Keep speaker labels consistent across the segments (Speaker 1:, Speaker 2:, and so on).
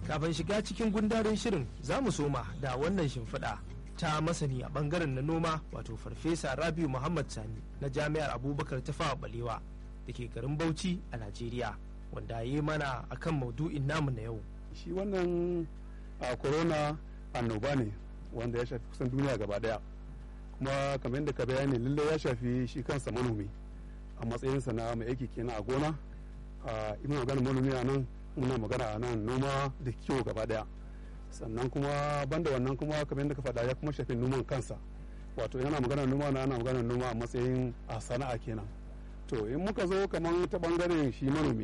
Speaker 1: kafin shiga cikin gundarin shirin za mu soma da wannan shimfiɗa ta masani a bangaren na noma wato farfesa rabiu muhammad sani na jami'ar abubakar ta fawa balewa da ke garin bauchi a najeriya wanda ya yi mana akan maudu'in namu na yau
Speaker 2: shi wannan a corona annoba ne wanda ya shafi kusan duniya gaba daya kuma kamar yadda ka bayani lallai ya shafi shi kansa manomi a matsayinsa na mai aiki kenan a gona a ina magana manomi a nan muna magana a nan noma da kiwo gaba daya sannan kuma banda wannan kuma kamar yadda ka faɗa ya kuma shafi noman kansa wato yana magana noma na ana magana noma a matsayin a sana'a kenan to in muka zo kamar ta bangaren shi manomi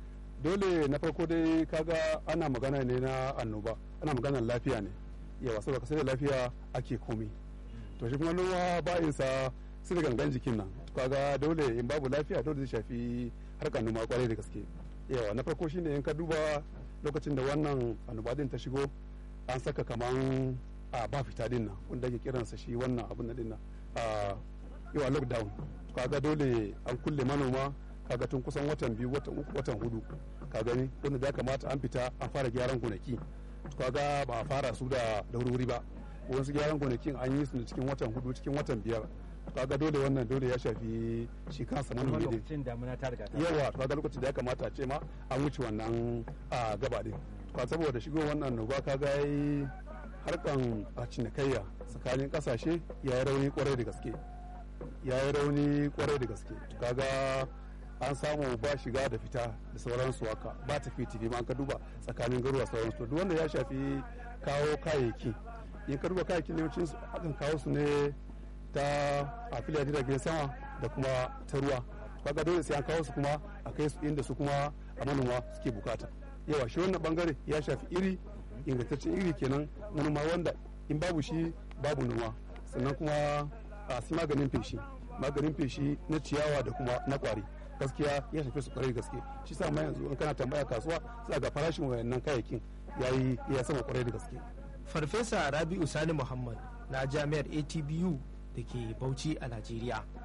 Speaker 2: dole na farko dai kaga ana magana ne na annoba ana magana lafiya ne yawa saboda sai da lafiya ake komi to shi kuma noma ba'insa su da gangan jikin nan kaga dole in babu lafiya dole zai shafi harkar noma kwarai da gaske yawa na farko shine in ka duba lokacin da wannan annoba din ta shigo an saka kaman a ba fita din nan wanda ake kiransa shi wannan abin din nan a yawa lockdown kaga dole an kulle manoma kaga tun kusan watan biyu watan uku watan hudu ka gani wanda da kamata an fita an fara gyaran gonaki kaga ba a fara su da wuri ba wasu gyaran gonakin an yi su cikin watan hudu cikin watan biyar kaga dole wannan dole ya shafi shi kansa manomi
Speaker 3: lokacin damuna ta riga ta
Speaker 2: yawa kaga lokacin da ya kamata a ce ma an wuce wannan a gaba din ka saboda shigo wannan annoba kaga yayi harkan a cinikayya tsakanin kasashe ya yi rauni kwarai da gaske ya yi rauni kwarai da gaske kaga an samu ba shiga da fita da sauransu haka ba tafi tafi ma an ka duba tsakanin garuwa sauransu duk wanda ya shafi kawo kayayyaki in ka duba kayayyakin yawancin su akan kawo su ne ta a filayen jiragen sama da kuma ta ruwa kaga dole sai an kawo su kuma a kai su inda su kuma a manoma suke bukata yawa shi wannan bangare ya shafi iri ingantaccen iri kenan manoma wanda in babu shi babu noma sannan kuma a su maganin feshi maganin feshi na ciyawa da kuma na kwari gaskiya ya shafi su kwarai gaske shi sa ma yanzu in kana tambaya kasuwa sai ga farashin wayannan kayayyakin yayi ya sama kwarai da gaske
Speaker 1: farfesa rabi'u sani muhammad na jami'ar atbu da ke bauchi a najeriya